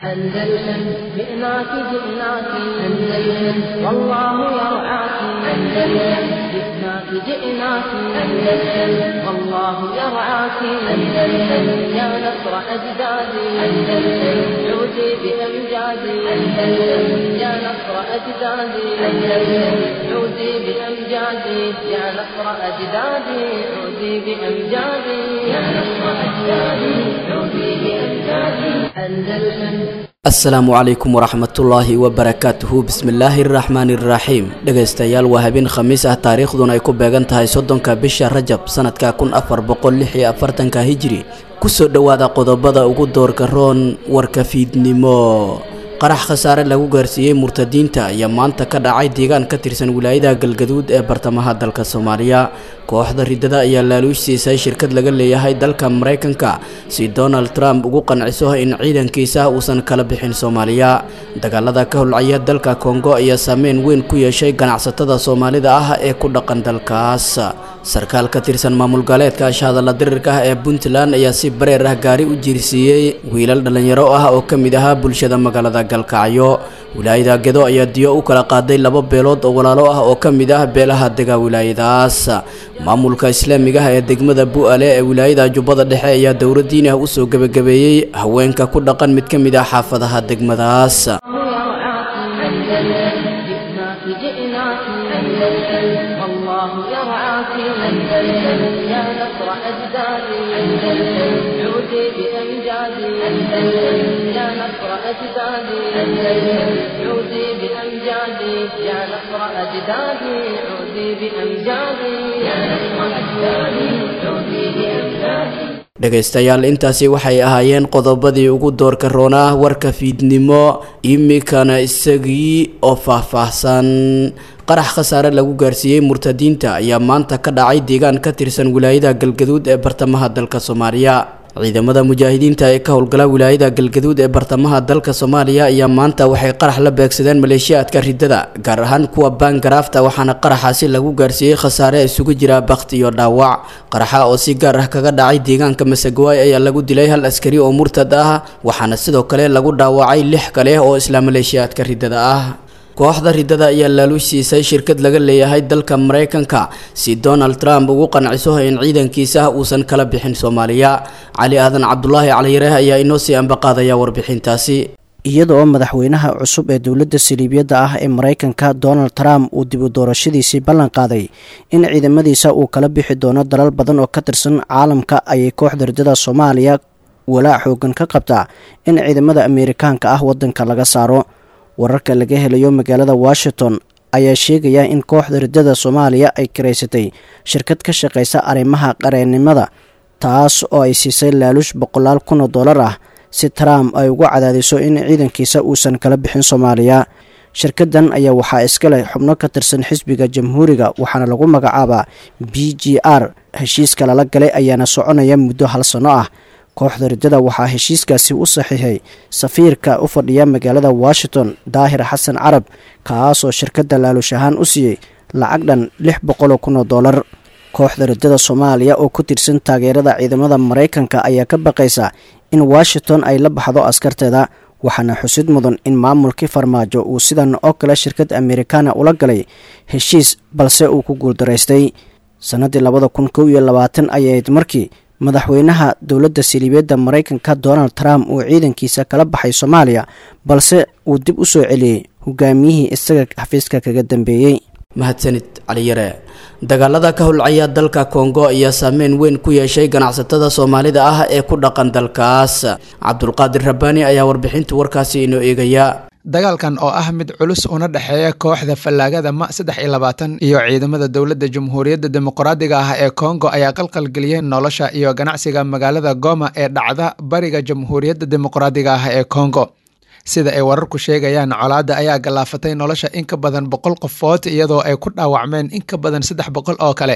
أندلسن جئناك جئناك أندلسن والله يرعاك أندلسن جئناك جئناك أندلسن والله يرعاك أندلسن يا نصر أجدادي أندلسن عودي بأمجادي أندلسن يا نصر أجدادي أندلسن عودي بأمجادي يا نصر أجدادي عودي بأمجادي يا نصر أجدادي عودي بأمجادي أندلسن asalaamu calaykum waraxmatullaahi wabarakaatuhu bismillaahi araxmaani iraxiim dhegaystayaal waa habeen khamiis ah taariikhduna ay ku beegan tahay soddonka bisha rajab sanadka kun afar boqol lix iyo afartanka hijiri kusoo dhowaada qodobada ugu doorka roon warka fiidnimo qarax khasaare lagu gaarsiiyey murtadiinta ayaa maanta ka dhacay deegaan ka tirsan wilaayada galgaduud ee bartamaha dalka soomaaliya kooxda ridada ayaa laaluush siisay shirkad laga leeyahay dalka maraykanka si donald trump ugu qanciso in ciidankiisa uusan kala bixin soomaaliya dagaalada ka holcaya dalka kongo ayaa saameyn weyn ku yeeshay ganacsatada soomaalida ah ee ku dhaqan dalkaas sarkaal ka tirsan maamul gaaleedka ashahadalla dirirka ah ee puntland ayaa si bareer ah gaari u jiirsiiyey wiilal dhallinyaro ah oo ka mid ahaa bulshada magaalada galkacyo wilaayada gedo ayaa diyo u kala qaaday laba beelood oo walaalo ah oo ka mid ah beelaha dega wilaayadaas maamulka islaamiga ah ee degmada bu-ale ee wilaayada jubbada dhexe ayaa dowladdiin ah usoo gebagabeeyey haweenka ku dhaqan mid ka mid ah xaafadaha degmadaas جئناك أندلسن والله يرعاك أندلسن يا نصر أجدادي أندلسن عودي بأمجادي أندلسن يا نصر أجدادي أندلسن عودي بأمجادي يا نصر أجدادي عودي بأمجادي يا نصر أجدادي عودي بأمجادي dhegaystayaal intaasi waxay ahaayeen qodobadii ugu doorka roonaa warka fiidnimo imikana isagii oo faahfaahsan qarax khasaare lagu gaarsiiyey murtadiinta ayaa maanta ka dhacay deegaan ka tirsan wilaayada galgaduud ee bartamaha dalka soomaaliya ciidamada mujaahidiinta ee ka howlgala wilaayada galgaduud ee bartamaha dalka soomaaliya ayaa maanta waxay qarax la beegsadeen maleeshiyaadka ridada gaar ahaan kuwa baangaraafta waxaana qaraxaasi lagu gaarsiiyey khasaare isugu jira bakti iyo dhaawac qaraxa oo si gaar ah kaga dhacay deegaanka masagawaay ayaa lagu dilay hal askari oo murtad ah waxaana sidoo kale lagu dhaawacay lix kale oo isla maleeshiyaadka ridada ah kooxda ridada ayaa laaluush siisay shirkad laga leeyahay dalka maraykanka si donald trump ugu qanciso in ciidankiisa uusan kala bixin soomaaliya cali aadan cabdulaahi caliyareh ayaa inoo sii ambaqaadaya warbixintaasi iyada oo madaxweynaha cusub ee dowladda saliibiyadda ah ee maraykanka donald trump uu dib u doorashadiisii ballan qaaday in ciidamadiisa uu kala bixi doono dalal badan oo ka tirsan caalamka ayay kooxda ridada soomaaliya walaac xoogan ka qabtaa in ciidamada ameerikaanka ah waddanka laga saaro wararka laga helayo magaalada washington ayaa sheegaya in kooxda ridada soomaaliya ay karaysatay shirkad ka shaqaysa arrimaha qareennimada taas oo ay siisay laaluush boqolaal kun oo dollar ah si trump ay ugu cadaadiso in ciidankiisa uusan kala bixin soomaaliya shirkadan ayaa waxaa iska leh xubno ka tirsan xisbiga jamhuuriga waxaana lagu magacaabaa b g r heshiiska lala galay ayaana soconaya muddo hal sanno ah kooxda ridada waxaa heshiiskaasi u saxiixay safiirka u fadhiya magaalada washington daahir xasan carab kaasoo shirkadda laaluush ahaan u siiyey lacag dhan lix boqoloo kun oo dollar kooxda ridada soomaaliya oo ku tirsan taageerada ciidamada maraykanka ayaa ka baqaysa in washington ay la baxdo askarteeda waxaana xusid mudan in maamulkii farmaajo uu sidan oo kale shirkad amerikaana ula galay heshiis balse uu ku guuldaraystay sannaddii labada kun kow iyo labaatan ayayd markii madaxweynaha dowladda saliibiyadda maraykanka donald trump uu ciidankiisa kala baxay soomaaliya balse uu dib u soo celiyey hogaamiyihii isaga xafiiska kaga dambeeyey mahadsanid caliyare dagaalada ka holcaya dalka kongo ayaa saameyn weyn ku yeeshay ganacsatada soomaalida ah ee ku dhaqan dalkaas cabdulqaadir rabbaani ayaa warbixinta warkaasi inoo eegaya dagaalkan oo ah mid culus una dhexeeya kooxda fallaagada ma saddex iyo labaatan iyo ciidamada dowladda jamhuuriyadda dimuqraadiga ah ee kongo ayaa qalqalgeliyey nolosha iyo ganacsiga magaalada goma ee dhacda bariga jamhuuriyadda dimuqraadiga ah ee kongo sida ay wararku sheegayaan colaadda ayaa gallaafatay nolosha in ka badan boqol qofood iyadoo ay ku dhaawacmeen in ka badan saddex boqol oo kale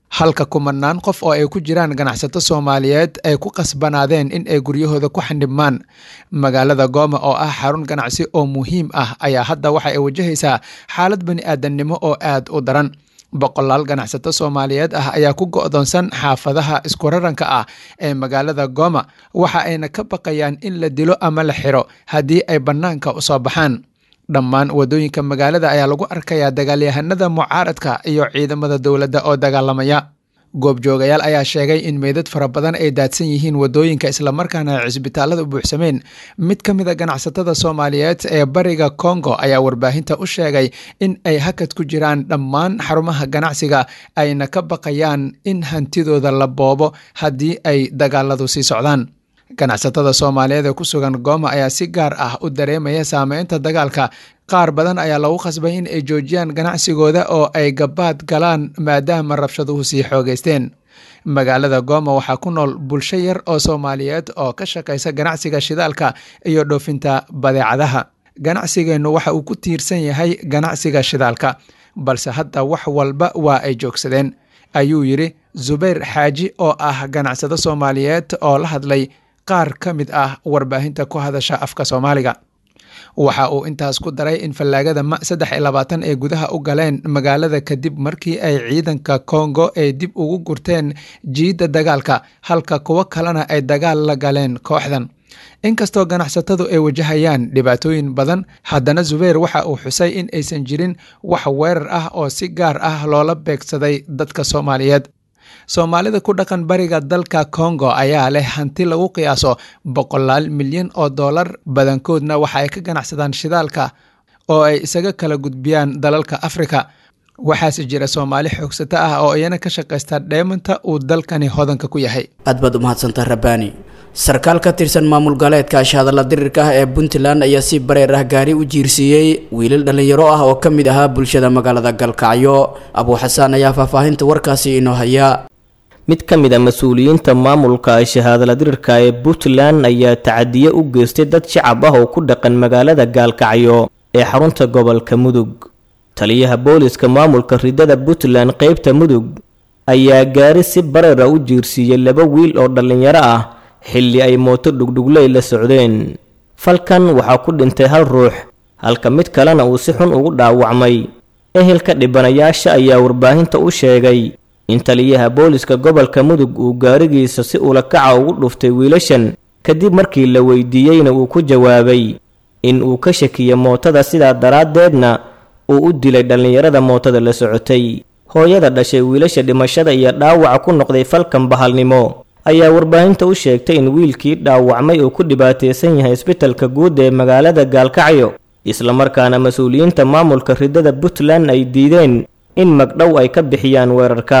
halka kumanaan qof oo ay ku jiraan ganacsato soomaaliyeed ay ku qasbanaadeen in ay guryahooda ku xandhibmaan magaalada gooma oo ah xarun ganacsi oo muhiim ah ayaa hadda waxa ay wajahaysaa xaalad bani aadamnimo oo aad u daran boqolaal ganacsato soomaaliyeed ah ayaa ku go'doonsan xaafadaha iskuraranka ah ee magaalada gooma waxa ayna ka baqayaan in la dilo ama la xiro haddii ay bannaanka u soo baxaan dhammaan waddooyinka magaalada ayaa lagu arkayaa dagaalyahanada mucaaradka iyo ciidamada dowladda oo dagaalamaya goobjoogayaal ayaa sheegay in meydad fara badan ay daadsan yihiin waddooyinka islamarkaana ay cisbitaalada buuxsameen mid ka mid a ganacsatada soomaaliyeed ee bariga kongo ayaa warbaahinta u sheegay in ay hakad ku jiraan dhammaan xarumaha ganacsiga ayna ka baqayaan in hantidooda la boobo haddii ay dagaaladu sii socdaan ganacsatada soomaaliyeed ee ku sugan gooma ayaa si gaar ah u dareemaya saameynta dagaalka qaar badan ayaa lagu khasbay in ay joojiyaan ganacsigooda oo ay gabaad galaan maadaama rabshaduhu sii xoogeysteen magaalada gooma waxaa ku nool bulsho yar oo soomaaliyeed oo ka shaqaysa ganacsiga shidaalka iyo dhoofinta badeecadaha ganacsigeennu waxa uu ku tiirsan yahay ganacsiga shidaalka balse hadda wax walba waa ay joogsadeen ayuu yidhi zubayr xaaji oo ah ganacsado soomaaliyeed oo la hadlay qaar ka mid ah warbaahinta ku hadasha afka soomaaliga waxa uu intaas ku daray in fallaagada ma saddex iyo labaatan ay gudaha u galeen magaalada kadib markii ay ciidanka kongo ay dib ugu gurteen jiidda dagaalka halka kuwo kalena ay dagaal la galeen kooxdan inkastoo ganacsatadu ay wajahayaan dhibaatooyin badan haddana zubayr waxa uu xusay in aysan jirin wax weerar ah oo si gaar ah loola beegsaday dadka soomaaliyeed soomaalida ku dhaqan bariga dalka kongo ayaa leh hanti lagu qiyaaso boqolaal milyan oo dollar badankoodna waxa ay ka ganacsadaan shidaalka oo ay isaga kala gudbiyaan dalalka afrika waxaase jira soomaali xoogsato ah oo iyana ka shaqaysta dheemanta uu dalkani hodanka ku yahay aad baad umahadsantaa rabbaani sarkaal ka tirsan maamul galeedka ashahadalla dirirka ah ee puntland ayaa si bareer ah gaari u jiirsiiyey wiilal dhallinyaro ah oo ka mid ahaa bulshada magaalada galkacyo abuu xasaan ayaa faahfaahinta warkaasi inoo haya mid ka mid a mas-uuliyiinta maamulka shahaadala dirirka ee puntland ayaa tacadiye u geystay dad shacab ah oo ku dhaqan magaalada gaalkacyo ee xarunta gobolka mudug taliyaha booliska maamulka ridada puntland qeybta mudug ayaa gaari si bareera u jiirsiiyey laba wiil oo dhallinyaro ah xilli ay mooto dhugdhugley la socdeen falkan waxaa ku dhintay hal ruux halka mid kalena uu si xun ugu dhaawacmay ehelka dhibanayaasha ayaa warbaahinta u sheegay in taliyaha booliska gobolka mudug uu gaarigiisa si ulakaca ugu dhuftay wiilashan kadib markii la weydiiyeyna uu ku jawaabay in uu ka shakiya mootada sidaa daraaddeedna uu u dilay dhallinyarada mootada la socotay hooyada dhashay wiilasha dhimashada iyo dhaawaca ku noqday falkan bahalnimo ayaa warbaahinta u sheegtay in wiilkii dhaawacmay uu ku dhibaataysan yahay isbitalka guud ee magaalada gaalkacyo islamarkaana mas-uuliyiinta maamulka ridada puntland ay diideen in magdhow ay ka bixiyaan weerarka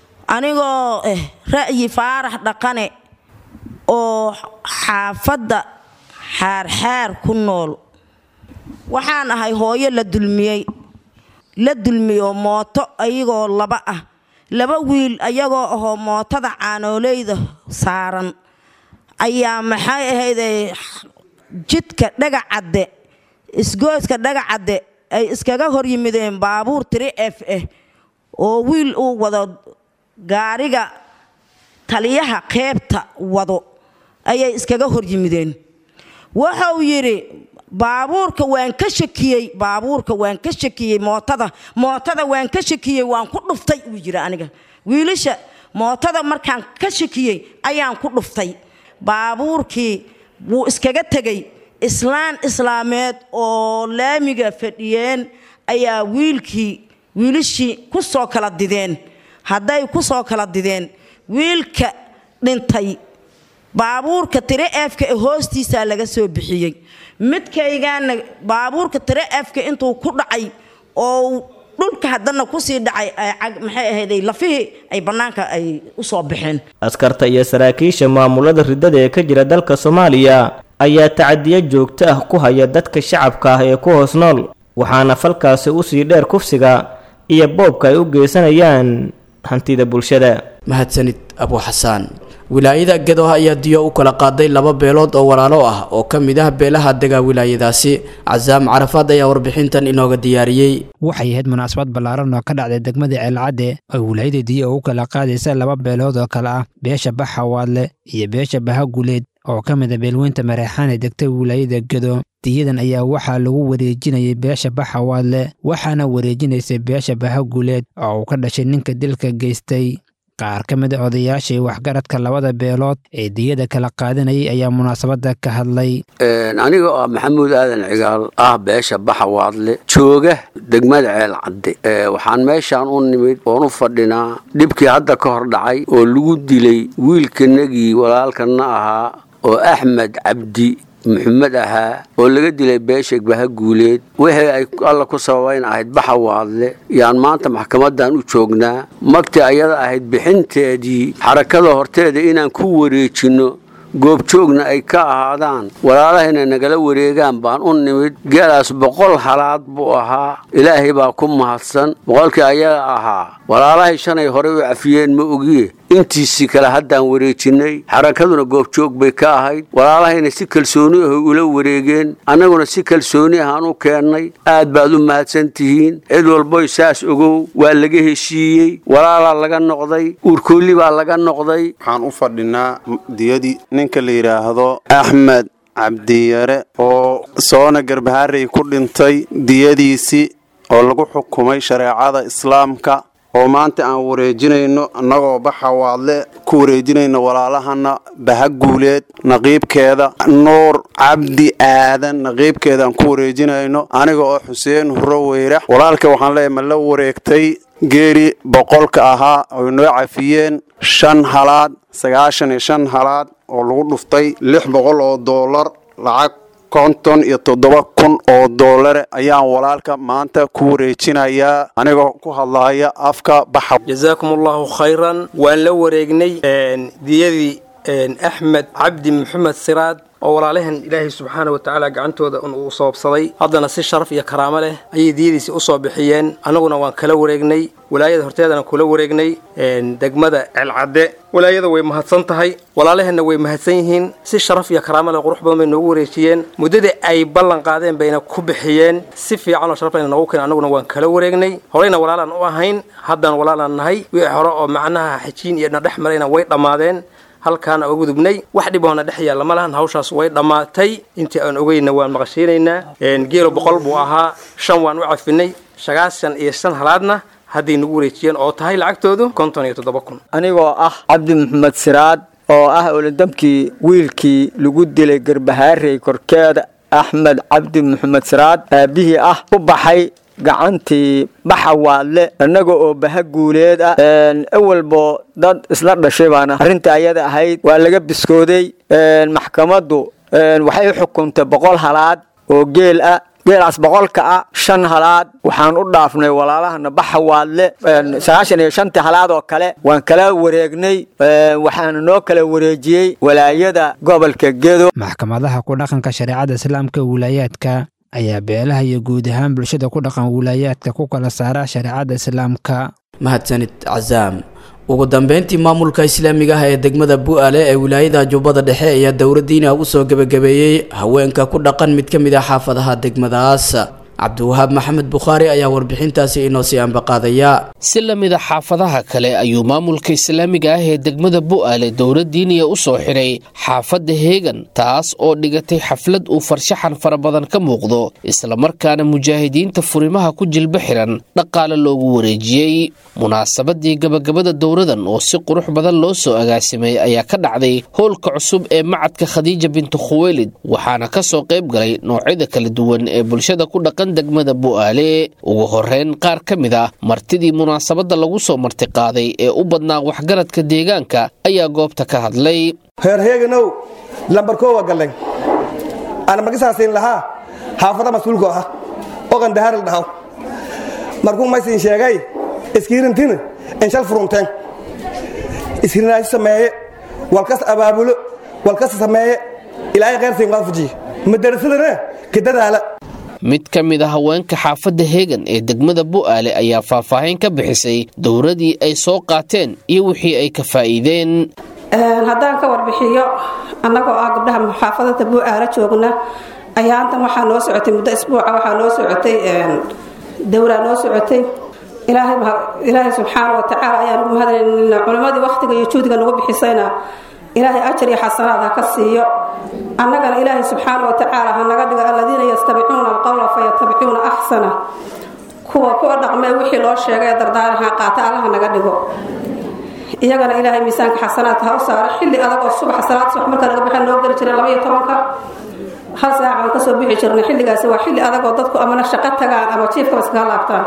anigoo eh ra'yi faarax dhaqane oo xaafadda xaarxaar ku nool waxaan ahay hooyo la dulmiyey la dulmiyo mooto ayagoo laba ah laba wiil ayagoo ahoo mootada caanooleyda saaran ayaa maxay ahayday jidka dhagacadde isgooska dhagacadde ay iskaga hor yimideen baabuur tiri f ah oo wiil uu wado gaariga taliyaha qeybta wado ayay iskaga hor yimideen wuxuu yidhi baabuurka waan ka shakiyey baabuurka waan ka shakiyey mootada mootada waan ka shakiyey waan ku dhuftay uu yidhi aniga wiilasha mootada markaan ka shakiyey ayaan ku dhuftay baabuurkii wuu iskaga tegey islaan islaameed oo laamiga fadhiyeen ayaa wiilkii wiilashii ku soo kala dideen hadday ku soo kala dideen wiilka dhintay baabuurka tire efka ee hoostiisaa laga soo bixiyey midkaygaana baabuurka tire efka intuu ku dhacay oo dhulka haddana kusii dhacay maxay ahayday lafihii ay bannaanka ay u soo baxeen askarta iyo saraakiisha maamulada ridada ee ka jira dalka soomaaliya ayaa tacadiyo joogto ah ku haya dadka shacabka ah ee ku hoos nool waxaana falkaasi usii dheer kufsiga iyo boobka ay u geysanayaan hantida bulshada mahadsanid abuu xasaan wilaayada gedo ayaa diyo u kala qaaday laba beelood oo walaalo ah oo ka mid ah beelaha dega wilaayadaasi casaam carafaad ayaa warbixintan inooga diyaariyey waxay ahayd munaasabad ballaaran oo ka dhacday degmada ceelcadde oo wilaayada diyo ugu kala qaadaysa laba beelood oo kale ah beesha baxawaadle iyo beesha bahaguleed oo ka mid a beelweynta mareexaan ee degta wilaayada gedo diyadan ayaa waxaa lagu wareejinayay beesha baxawaadle waxaana wareejinaysay beesha bahaguleed oo uu ka dhashay ninka dilka geystay qaar ka mid a odayaashii waxgaradka labada beelood ee diyada kala qaadanayay ayaa munaasabadda ka hadlay aniga oo ah maxamuud aadan cigaal ah beesha baxawaadle jooga degmada ceel cadde waxaan meeshaan u nimid oon u fadhinaa dhibkii hadda ka hor dhacay oo lagu dilay wiilkanagii walaalkana ahaa oo axmed cabdi maxamed ahaa oo laga dilay beesha bahaguuleed wixii ay alla ku sababayn ahayd baxawaadle yaan maanta maxkamadan u joognaa magtii ayada ahayd bixinteedii xarakada horteeda inaan ku wareejinno goobjoogna ay ka ahaadaan walaalahayna nagala wareegaan baan u nimid geelaas boqol halaad buu ahaa ilaahay baa ku mahadsan boqolkii ayaga ahaa walaalahay shanay horey u cafiyeen ma ogiye intiisii kale haddaan wareejinnay xarakaduna goobjoog bay ka ahayd walaalahayna si kalsooni ahay ula wareegeen annaguna si kalsooni ahaan u keennay aad baad u mahadsan tihiin cid walboy saas ogow waa laga heshiiyey walaalaa laga noqday uurkoolli baa laga noqday waxaan u fadhinaa diyadii ninka la yidhaahdo axmed cabdiyare oo soona garbaharey ku dhintay diyadiisii oo lagu xukumay shareecada islaamka oo maanta aan wareejinayno annagoo baxawaadle ku wareejinayno walaalahana bahaguuleed naqiibkeeda nuur cabdi aadan naqiibkeedaan ku wareejinayno aniga oo xuseen huro weyrax walaalka waxaan leeyahay ma la wareegtay geeri boqolka ahaa oy noo cafiyeen shan halaad sagaashan iyo shan halaad oo lagu dhuftay lix boqol oo doolar lacag konton iyo toddoba kun oo doolare ayaan walaalka maanta ku wareejinayaa anigoo ku hadlaya afka baxa jazaakum allahu khayran waan la wareegnay diyadii axmed cabdi maxamed siraad oo walaalahan ilaahay subxaana wa tacaala gacantooda uu soobsaday haddana si sharaf iyo karaamo leh ayay diyadiisi u soo bixiyeen annaguna waan kala wareegnay walaayada horteedana kula wareegnay degmada celcadde walaayada way mahadsan tahay walaalaheenna way mahadsan yihiin si sharaf iyo karaamo leh qurux badan bay noogu wareejiyeen muddadii ay ballan qaadeen bayna ku bixiyeen si fiican oo sharaf lehna noogu keen annaguna waan kala wareegnay horeyna walaalaan u ahayn haddana walaalaan nahay wixii hore oo macnaha xajiin iyo nadhex marayna way dhammaadeen halkaana uga gudubnay wax dhiboona dhex yaalla ma lahan hawshaas way dhammaatay intii aan ogeyna waan maqashiinaynaa geelo boqol buu ahaa shan waan u cafinay sagaashan iyo shan halaadna hadday nagu wareejiyeen oo tahay lacagtoodu konton iyo toddoba kun anigoo ah cabdi maxamed siraad oo ah olodamkii wiilkii lagu dilay garbahaarey korkeeda axmed cabdi maxamed siraad aabihii ah u baxay gacantii baxawaadle innaga oo bahaguuleed ah awalbo dad isla dhashay baana arrinta ayada ahayd waa laga biskooday maxkamaddu waxay u xukuntay boqol halaad oo geel ah geelaas boqolka ah shan halaad waxaan u dhaafnay walaalahana baxawaadle sagaashan iyo shantii halaad oo kale waan kala wareegnay waxaana noo kala wareejiyey walaayada gobolka gedo maxkamadaha ku dhaqanka shareecada islaamka wilaayaadka ayaa beelaha iyo guud ahaan bulshada ku dhaqan wilaayaadka ku kala saara shareecada islaamka mahadsanid casaam ugu dambeyntii maamulka islaamiga ah ee degmada bu-aale ee wilaayada jubbada dhexe ayaa dowladdiina u soo gebagabeeyey haweenka ku dhaqan mid ka mid ah xaafadaha degmadaas cabdiwahaab maxamed bukhaari ayaa warbixintaasi inoo sii ambaqaadaya si la mid a xaafadaha kale ayuu maamulka islaamiga ah ee degmada bu'aale dowladdiiniya u soo xidhay xaafadda heegan taas oo dhigatay xaflad uu farshaxan fara badan ka muuqdo islamarkaana mujaahidiinta furimaha ku jilba xiran dhaqaale loogu wareejiyey munaasabadii gabagabada dowradan oo si qurux badan loo soo agaasimay ayaa ka dhacday howlka cusub ee macadka khadiija bintu khuweylid waxaana ka soo qayb galay noocyada kala duwan ee bulshada ku dhaqan degmada bu'aale ugu horeyn qaar ka mid ah martidii munaasabadda lagu soo martiqaaday ee u badnaa waxgaradka deegaanka ayaa goobta ka hadlay reer heeganow lambarkoo waa gallen ana markisaasiin lahaa xaafada mas-uulka ah oo qandahar la dhahaw markuu maysiin sheegay iskiirintina inshal furunteen iskirinaashi sameeye walkas abaabulo walkas sameeye ilaahay khayrsiin waafajiye madarasadana kadadaala mid ka mid a haweenka xaafadda heegan ee degmada bu'aale ayaa faahfaahin ka bixisay dowradii ay soo qaateen iyo wixii ay ka faa'iideen haddaan ka warbixiyo annagoo ah gabdhaha muxaafadada buu-aala joogna ayaa antan waxaa noo socotay muddo isbuuca waxaa noo socotay dowraa noo socotay ilaahay subxaana wa tacaala ayaan ugu mahadnaynaa culimmadii wakhtiga iyo juhdiga nagu bixisayna ilaahay ajar iyo xasanaad ha ka siiyo annagana ilaahay subxaana wa tacaala ha naga dhigo aladiina yastabicuuna alqowla fayatabicuuna axsana kuwa kuwa dhaqmee wixii loo sheegay ee dardaaraha qaata allaha naga dhigo iyagana ilaahay miisaanka xasanaadka ha u saaro xilli adag oo subax salaad subax marka laga baxay noo geli jiray labaiyo tobanka hal saac aan kasoo bixi jirnay xilligaasi waa xilli adag oo dadku amana shaqo tagaan ama jiifkaba iskaga laabtaan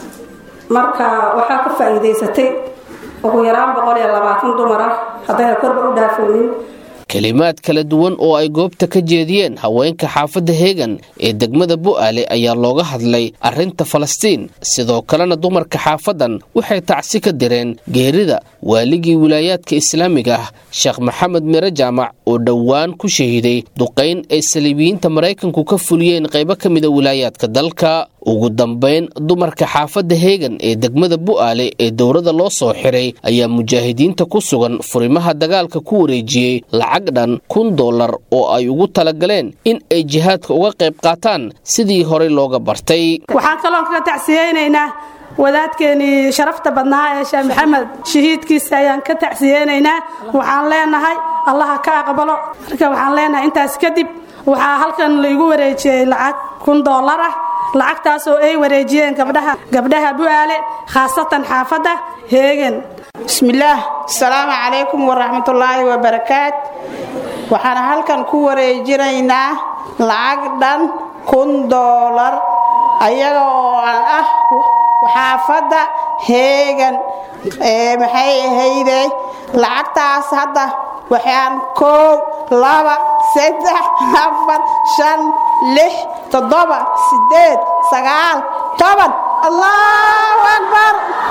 marka waxaa ka faa'iidaysatay ugu yaraan boqol iyo labaatan dumar ah haddayna korba u dhaafoonin kelimaad kala duwan oo ay goobta ka jeediyeen haweenka xaafadda heegan ee degmada bu'aale ayaa looga hadlay arrinta falastiin sidoo kalena dumarka xaafaddan waxay tacsi ka direen geerida waaligii wilaayaadka islaamiga ah sheekh maxamed mire jaamac oo dhowaan ku shahiiday duqayn ay saliibiyiinta maraykanku ka fuliyeen qaybo ka mida wilaayaadka dalka ugu dambayn dumarka xaafadda heegan ee degmada bu'aale ee dowladda loo soo xiray ayaa mujaahidiinta ku sugan furimaha dagaalka ku wareejiyey lacag dhan kun dollar oo ay ugu talagaleen in ay jihaadka uga qayb qaataan sidii horey looga bartay waxaan kaloo kaga tacsiyeynaynaa wadaadkeenii sharafta badnaa ee sheekh maxamed shahiidkiisa ayaan ka tacsiyeynaynaa waxaan leenahay allaha ka aqbalo marka waxaan leenahay intaas kadib waxaa halkan laigu wareejiyey lacag kun dollar ah lacagtaasoo ay wareejiyeen gabdhaha gabdhaha bu'aale khaasatan xaafadda heegan bismillaah asalaamu calaykum waraxmatullaahi wabarakaat waxaan halkan ku wareejinaynaa lacag dhan kun doolar ayaga oo ah xaafadda heegan maxay ahayde lacagtaas hadda waxaan koow laba saddex afar shan lix toddoba sideed sagaal toban allahu akbar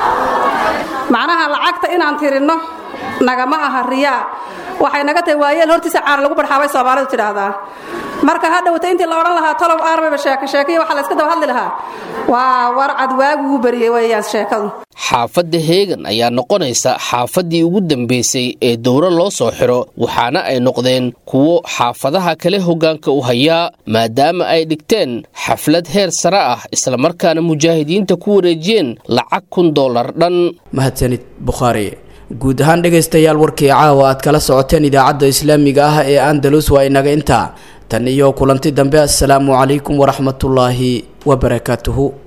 macnaha lacagta inaan tirinno nagama aha riyaa waxay naga tahay waayeel hortiisa caana lagu barxaabay soomaalidu tidhaahdaa marka hadhowta intii la odhan lahaa tolow aarbaba sheeko sheekaiyo waxaa la iska daba hadli lahaa waa warcad waaguu bariyey weeyaan sheekadu xaafadda heegan ayaa noqonaysa xaafaddii ugu dambaysay ee dowro loo soo xiro waxaana ay noqdeen kuwo xaafadaha kale hoggaanka u hayaa maadaama ay dhigteen xaflad heer sare ah islamarkaana mujaahidiinta ku wareejiyeen lacag kun dollar dhan mahadsanid bukhaari guud ahaan dhegaystayaal warkii caawa aad kala socoteen idaacadda islaamiga ah ee andalus waa inaga intaa tan iyo kulanti dambe assalaamu calaykum waraxmatullaahi wabarakaatuhu